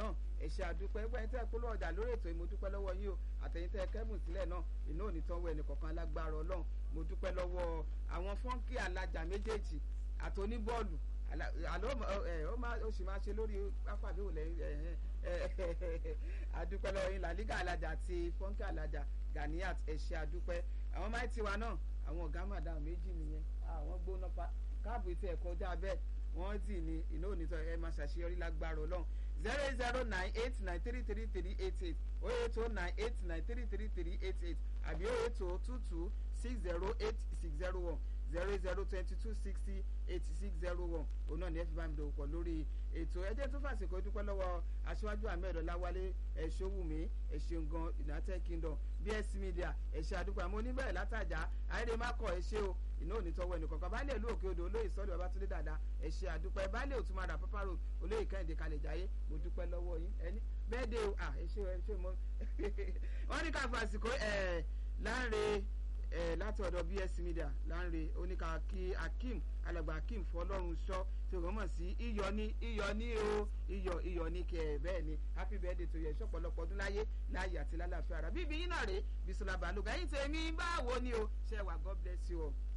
náà ẹ ṣé àdúpẹ́ ẹgbẹ́ tẹ́ ẹ polówó ọjà lórí ètò mo dúpẹ́ lọ́wọ́ yín o àtẹ̀yìn tẹ́ ẹ kẹ́bùn sílẹ̀ náà iná ò ní tán wọ ẹnì kọ̀ọ̀kan alágbára ọlọ́run mo dúpẹ́ lọ́wọ́ àwọn fọ́ńkì alájà méjèèjì àti oníbọ́ọ̀lù àlọ́ ó máa ó sì máa ṣe lórí pápá àbí òlẹ̀ àdúpẹ́ lọ́wọ́ yín làlígà alájà àti fọ́ńkì alájà Ganiat ẹ ṣé àdúpẹ́ àwọn máa ti wa náà àwọn ọ̀gá màdàm méjì nìyẹn àwọn gbóná pa káàbù tí ẹ̀ kọjá bẹ́ẹ̀ wọ́n tì ní iná onítọ̀ ẹ máa ṣàṣeyọrí lágbára ọlọ́run zero eight zero nine eight nine three three three eight eight oh eight oh nine eight nine three three three eight eight àbí oh eight oh two two six zero eight six zero one zero zero twenty two sixty eighty six zero one òun náà ní ẹ fi bá mi dòwò pọ̀ lórí ètò ẹjẹ́ tó fàṣekò dúpẹ́ lọ́wọ́ aṣíwájú ahmed ọláwálé ẹ̀ṣọ́wùmí ẹ̀ṣẹ̀ǹgan united kingdom bs media ẹ̀ṣẹ̀ àdúgbò àmọ́ oníbẹ̀rẹ̀ látàjà àìrè má kọ̀ ẹ̀ṣẹ̀ o iná òní tọwọ́ ẹnì kọ̀ọ̀kan baálé ìlú òkè odò olóyè sọ́ọ̀lì babatunde dada ẹ̀ṣẹ̀ àdúpẹ́ baálé òtúmọ̀dà papa road olóyè kẹ́hìndé kalẹ̀ jáyé mo dúpẹ́ lọ́wọ́ yín ẹni bẹ́ẹ̀ dé o à ẹ̀ṣẹ̀ ẹ̀ṣẹ̀ mo wọ́n ní ká fàṣìkò ẹ̀ láńre ẹ láti ọ̀dọ̀ bs media láńre oníkà kí akeem alàgbà akeem fọlọ́run sọ tí wọ́n mọ̀ sí iyọ̀ ní iyọ̀ ní o iyọ̀ iyọ̀ ní kẹ bẹ́ẹ̀ ni happy birthday tó yẹ ṣọ̀pọ̀lọpọ̀ ọdún láyé láàyè àti lálàáfíà rà bíbí yín náà rèé bisola balógun ẹ̀yin tèmi báwo ni o ṣe wà god bless you all.